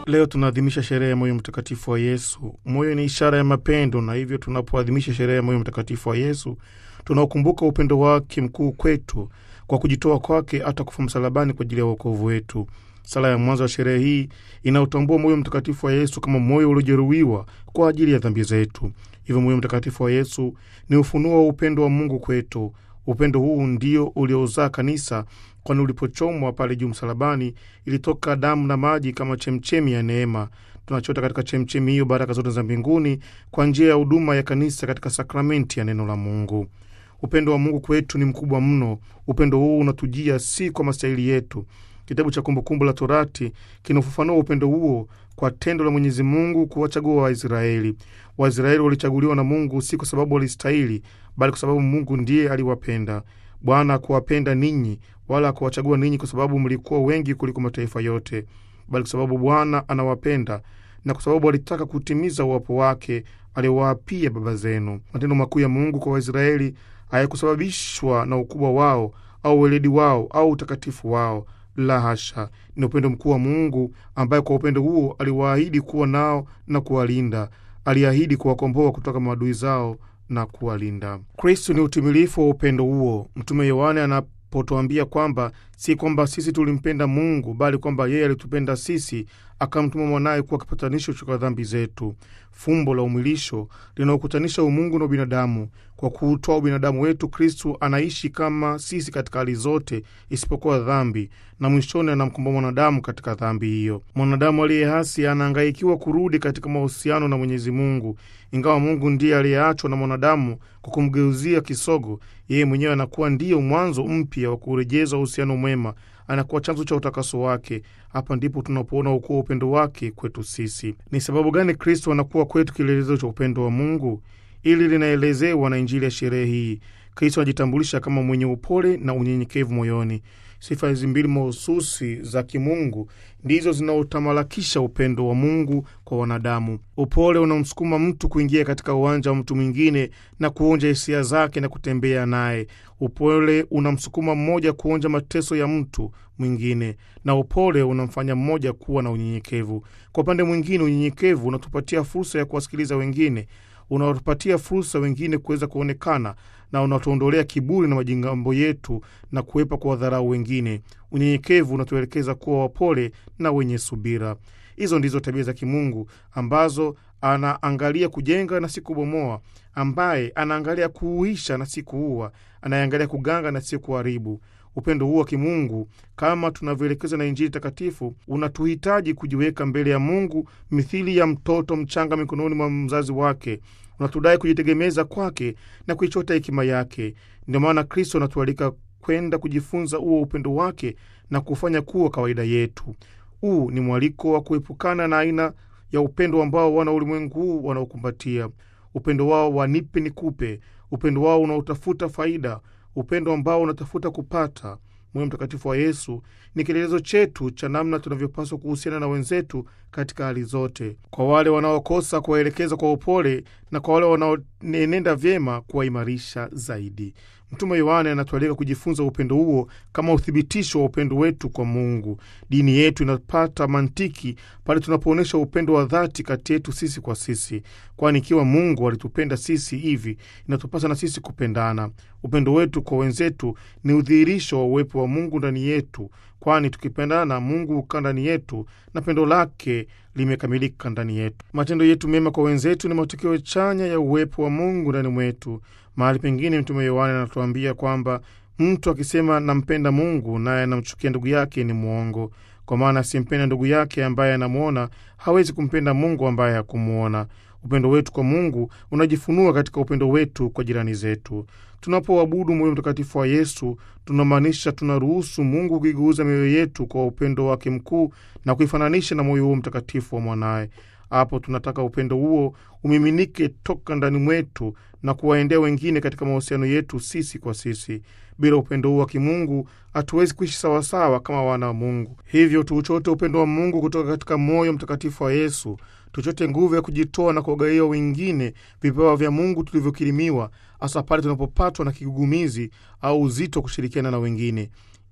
Leo tunaadhimisha sherehe ya moyo mtakatifu wa Yesu. Moyo ni ishara ya mapendo, na hivyo tunapoadhimisha sherehe ya moyo mtakatifu wa Yesu tunaokumbuka upendo wake mkuu kwetu kwa kujitoa kwake hata kufa msalabani kwa ajili ya wokovu wetu. Sala ya mwanzo wa sherehe hii inautambua moyo mtakatifu wa Yesu kama moyo uliojeruhiwa kwa ajili ya dhambi zetu. Hivyo moyo mtakatifu wa Yesu ni ufunuo wa upendo wa Mungu kwetu. Upendo huu ndio uliozaa kanisa, kwani ulipochomwa pale juu msalabani ilitoka damu na maji kama chemchemi ya neema. Tunachota katika chemchemi hiyo baraka zote za mbinguni kwa njia ya huduma ya kanisa katika sakramenti ya neno la Mungu. Upendo wa Mungu kwetu ni mkubwa mno. Upendo huu unatujia si kwa mastahili yetu. Kitabu cha Kumbukumbu la Torati kinafafanua upendo huo kwa tendo la Mwenyezi Mungu kuwachagua Waisraeli. Waisraeli walichaguliwa na Mungu si kwa sababu walistahili, bali kwa sababu Mungu ndiye aliwapenda. Bwana akuwapenda ninyi, wala akuwachagua ninyi kwa sababu mlikuwa wengi kuliko mataifa yote, bali kwa sababu Bwana anawapenda na kwa sababu alitaka kutimiza uwapo wake aliowaapia baba zenu. Matendo makuu ya Mungu kwa Waisraeli hayakusababishwa na ukubwa wao au weledi wao au utakatifu wao la hasha, ni upendo mkuu wa Mungu ambaye kwa upendo huo aliwaahidi kuwa nao na kuwalinda. Aliahidi kuwakomboa kutoka maadui zao na kuwalinda. Kristu ni utimilifu wa upendo huo. Mtume Yohane anapotuambia kwamba si kwamba sisi tulimpenda Mungu, bali kwamba yeye alitupenda sisi, akamtuma mwanaye kuwa kipatanisho cha dhambi zetu. Fumbo la umwilisho linaokutanisha umungu na ubinadamu. Kwa kuutoa ubinadamu wetu, Kristu anaishi kama sisi katika hali zote isipokuwa dhambi, na mwishoni anamkomboa mwanadamu katika dhambi hiyo. Mwanadamu aliye hasi anahangaikiwa kurudi katika mahusiano na Mwenyezi Mungu. Ingawa Mungu ndiye aliyeachwa na mwanadamu kwa kumgeuzia kisogo, yeye mwenyewe anakuwa ndiyo mwanzo mpya wa kurejeza uhusiano mwema anakuwa chanzo cha utakaso wake. Hapa ndipo tunapoona ukuu wa upendo wake kwetu sisi. Ni sababu gani Kristo anakuwa kwetu kielelezo cha upendo wa Mungu? Ili linaelezewa na Injili ya sherehe hii. Kristo anajitambulisha kama mwenye upole na unyenyekevu moyoni. Sifa hizi mbili mahususi za kimungu ndizo zinaotamalakisha upendo wa Mungu kwa wanadamu. Upole unamsukuma mtu kuingia katika uwanja wa mtu mwingine na kuonja hisia zake na kutembea naye. Upole unamsukuma mmoja kuonja mateso ya mtu mwingine, na upole unamfanya mmoja kuwa na unyenyekevu. Kwa upande mwingine, unyenyekevu unatupatia fursa ya kuwasikiliza wengine unaotupatia fursa wengine kuweza kuonekana na unatuondolea kiburi na majingambo yetu na kuwepa kwa wadharau wengine. Unyenyekevu unatuelekeza kuwa wapole na wenye subira. Hizo ndizo tabia za kimungu ambazo anaangalia kujenga na si kubomoa, ambaye anaangalia kuuisha na si kuua, anayeangalia kuganga na si kuharibu. Upendo huu wa kimungu kama tunavyoelekezwa na Injili takatifu unatuhitaji kujiweka mbele ya Mungu mithili ya mtoto mchanga mikononi mwa mzazi wake. Unatudai kujitegemeza kwake na kuichota hekima yake. Ndio maana Kristo anatualika kwenda kujifunza huo upendo wake na kufanya kuwa kawaida yetu. Huu ni mwaliko wa kuepukana na aina ya upendo ambao wana ulimwengu huu wanaokumbatia, upendo wao wa nipe nikupe, upendo wao unaotafuta faida upendo ambao unatafuta kupata. Moyo mtakatifu wa Yesu ni kielelezo chetu cha namna tunavyopaswa kuhusiana na wenzetu katika hali zote, kwa wale wanaokosa kuwaelekeza kwa upole, na kwa wale wanaonenenda vyema kuwaimarisha zaidi. Mtume Yohane anatualika kujifunza upendo huo kama uthibitisho wa upendo wetu kwa Mungu. Dini yetu inapata mantiki pale tunapoonyesha upendo wa dhati kati yetu sisi kwa sisi, kwani ikiwa Mungu alitupenda sisi hivi, inatupasa na sisi kupendana. Upendo wetu kwa wenzetu ni udhihirisho wa uwepo wa Mungu ndani yetu, kwani tukipendana, Mungu hukaa ndani yetu na pendo lake limekamilika ndani yetu. Matendo yetu mema kwa wenzetu ni matokeo chanya ya uwepo wa Mungu ndani mwetu. Mahali pengine Mtume Yohane anatuambia kwamba mtu akisema nampenda Mungu naye anamchukia ndugu yake ni mwongo, kwa maana asimpenda ndugu yake ambaye anamwona hawezi kumpenda Mungu ambaye hakumwona. Upendo wetu kwa Mungu unajifunua katika upendo wetu kwa jirani zetu. Tunapoabudu moyo mtakatifu wa Yesu, tunamaanisha tunaruhusu Mungu kuigeuza mioyo yetu kwa upendo wake mkuu na kuifananisha na moyo huo mtakatifu wa mwanaye. Hapo tunataka upendo huo umiminike toka ndani mwetu na kuwaendea wengine katika mahusiano yetu sisi kwa sisi. Bila upendo huo wa kimungu hatuwezi kuishi sawasawa kama wana wa Mungu. Hivyo tuuchote upendo wa Mungu kutoka katika moyo mtakatifu wa Yesu, tuchote nguvu ya kujitoa na kuwagawia wengine vipawa vya Mungu tulivyokirimiwa, hasa pale tunapopatwa na kigugumizi au uzito wa kushirikiana na wengine.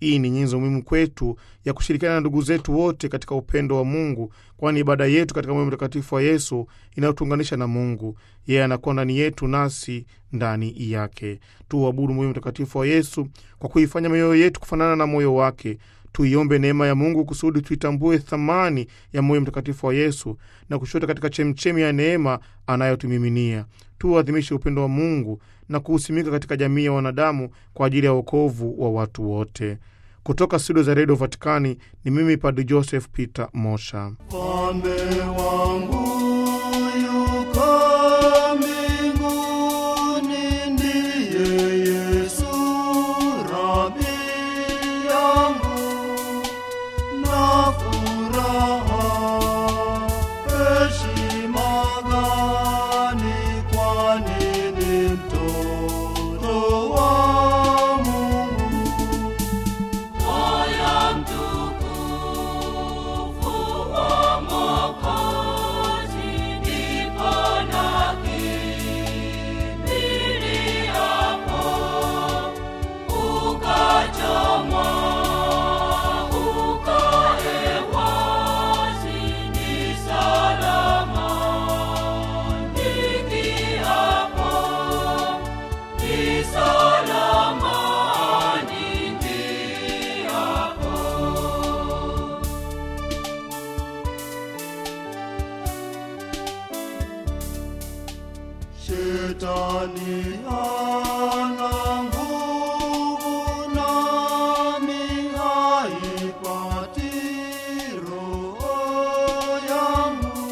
Hii ni nyenzo muhimu kwetu ya kushirikiana na ndugu zetu wote katika upendo wa Mungu, kwani ibada yetu katika moyo mtakatifu wa Yesu inayotuunganisha na Mungu. Yeye anakuwa ndani yetu, nasi ndani yake. Tuuabudu moyo mtakatifu wa Yesu kwa kuifanya mioyo yetu kufanana na moyo wake. Tuiombe neema ya Mungu kusudi tuitambue thamani ya moyo mtakatifu wa Yesu na kushota katika chemchemi ya neema anayotumiminia. Tuuadhimishe upendo wa Mungu na kuhusimika katika jamii ya wanadamu kwa ajili ya wokovu wa watu wote. Kutoka studio za redio Vatikani ni mimi Padri Joseph Peter Mosha. Mfalme wangu yuko mbinguni, ndiye Yesu Rabi yangu, na furaha heshima gani, kwani ni mtoto wa Mungu. Moyo mtukufu wa Mwokozi, ndipo nakimbiliapo, ukachomwa, ukae wazi, ni salama nikiapo, ni salama nikiapo. Shetani ana nguvu nami haipati roho yangu,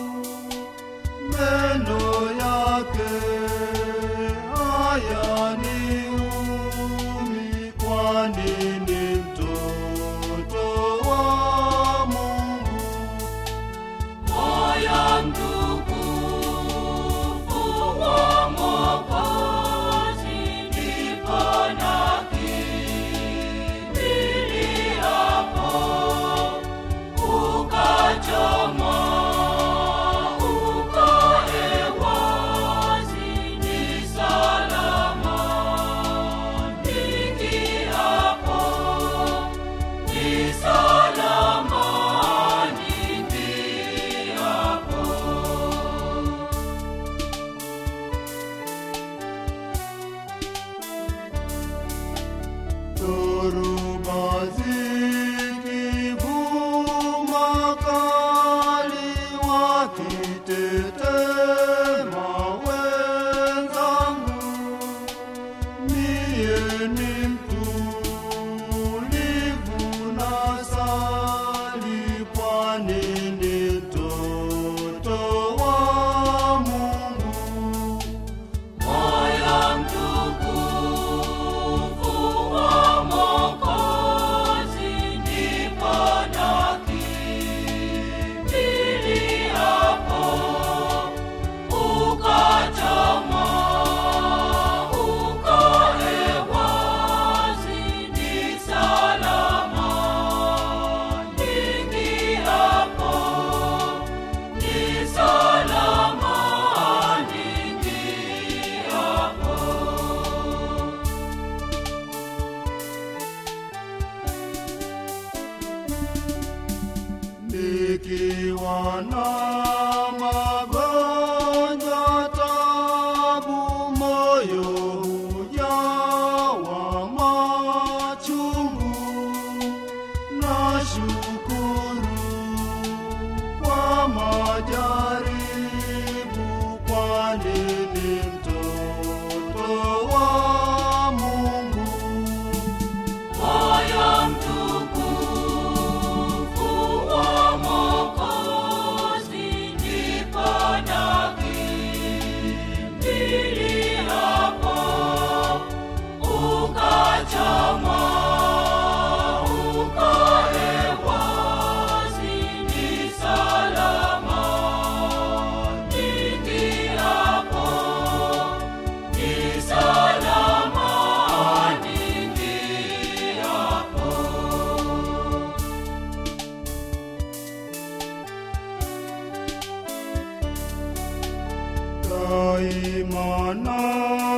meno yake hayaniumi, kwani ni mtoto wa Mungu. Moyo mtukufu wa Mwokozi, ndipo nakimbiliapo, ukachomwa, ukae wazi, ni salama nikiapo, ni salama nikiapo. Dhoruba zikivuma kali, wakitetema wenzangu, mie ni mtulivu na sali, kwani ni mtoto wa Mungu. Moyo mtukufu wa Mwokozi, ndipo nakimbiliapo, ukachomwa, ukae wazi, ni salama nikiapo, ni salama nikiapo. Nikiwa na magonjwa tabu, moyo hujawa machungu. Nashukuru kwa majaribu, kwani ni mtoto wa Mungu. Moyo mtukufu wa Mwokozi, ndipo nakimbiliapo, ukachomwa, ukae wazi, ni salama nikiapo, ni salama nikiapo. daima na